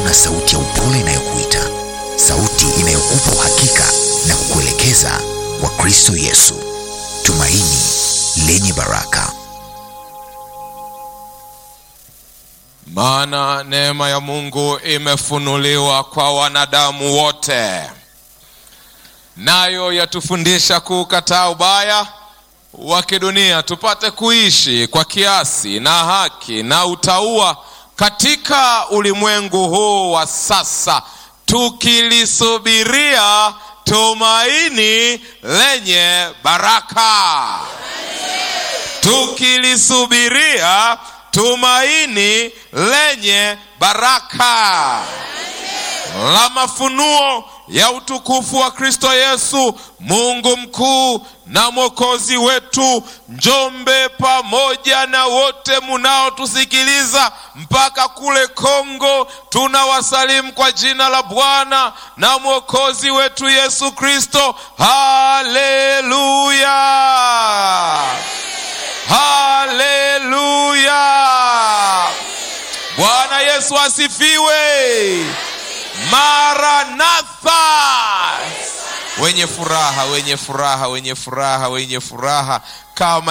kuna sauti ya upole inayokuita, sauti inayokupa uhakika na kukuelekeza kwa Kristo Yesu, tumaini lenye baraka. Maana neema ya Mungu imefunuliwa kwa wanadamu wote, nayo yatufundisha kuukataa ubaya wa kidunia, tupate kuishi kwa kiasi na haki na utauwa katika ulimwengu huu wa sasa, tukilisubiria tumaini lenye baraka, tukilisubiria tumaini lenye baraka la mafunuo ya utukufu wa Kristo Yesu, Mungu mkuu na mwokozi wetu. Njombe pamoja na wote munaotusikiliza mpaka kule Kongo, tunawasalimu kwa jina la Bwana na mwokozi wetu Yesu Kristo. Haleluya, haleluya! Bwana Yesu asifiwe. Maranatha, wenye furaha, wenye furaha, wenye furaha, wenye furaha kama